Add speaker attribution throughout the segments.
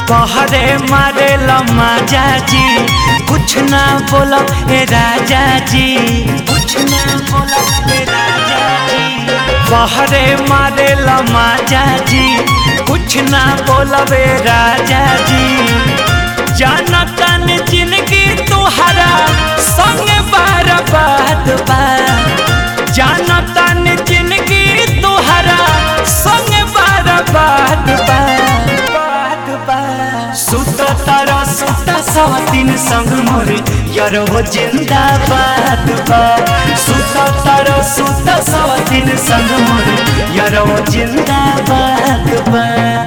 Speaker 1: कहरे मारे लमाजा जी कुछ ना बोलो ए राजा जी कुछ ना बोलो ए राजा जी कहरे मारे लमाजा जी कुछ ना बोलो ए राजा जी जानतन जिंदगी तुहरा संग बार बात बा जानतन जिंदगी तुहरा संग बार बात बा बात बा सुत तारा सुत सवतीन संग मोर यार हो जिंदाबाद बा सुत तारा सुत सवतीन संग मोर यार हो जिंदाबाद बा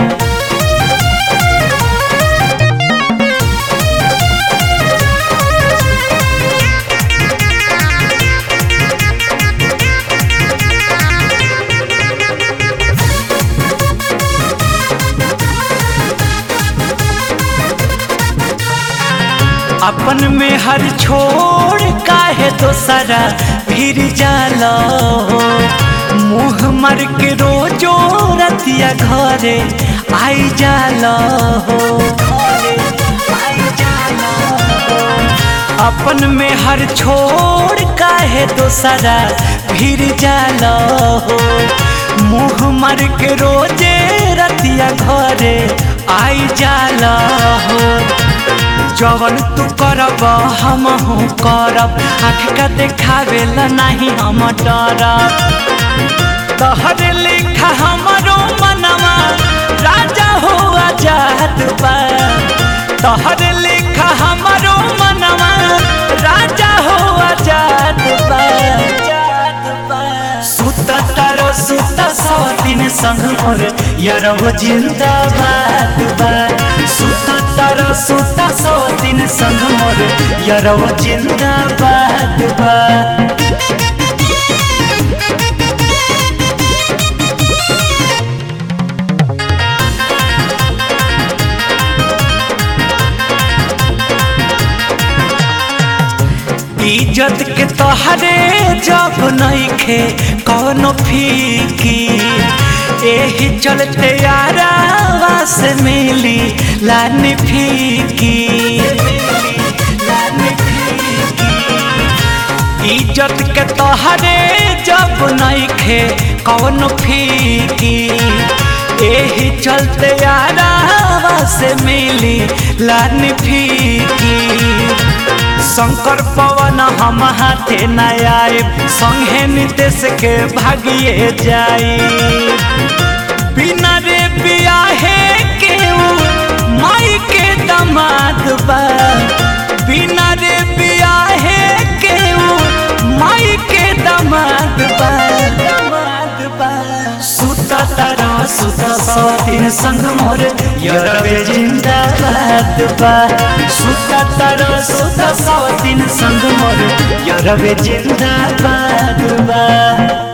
Speaker 1: अपन में हर छोड़ काहे दोसरा फिर जाला मुँह मर के रोजो रतिया घरे आई जाला हो अपन में हर छोड़ काहे दोसरा फिर जाला हो मुँह मर के रोजे रतिया घरे आई जाला हो जवन तू करब हम हूँ करब आँख का देखावे ला नहीं हम डरब तहर लिखा हमारो मनवा राजा हो आजाद बा तहर लिखा हमारो मनवा राजा हो आजाद बा सुत तारो सुत सवतीन संग मोर यारो जिंदाबाद बा सुत तारो सुत सवतीन संग मोर यारो जिंदाबाद बा इज्जत के तोहरे जब नइखे कौनो फीकी एही चलते यारावा से मिली लानी फीकी इज्जत के तोहरे जब नइखे कौनो फीकी एही चलते यारावा से मिली लानी फीकी शंकर पवन हम हाथे न आए संगे नितेश के भागिए जाई बिना रे बियाहे के माई के दमाद बा बिना रे बियाहे के माई के दमाद बा दमाद बा सुत तारा सुत सतीन संग मोर यरवे जिंदाबाद बा सुत तारा सुत सतीन संग मोर यरवे जिंदाबाद बा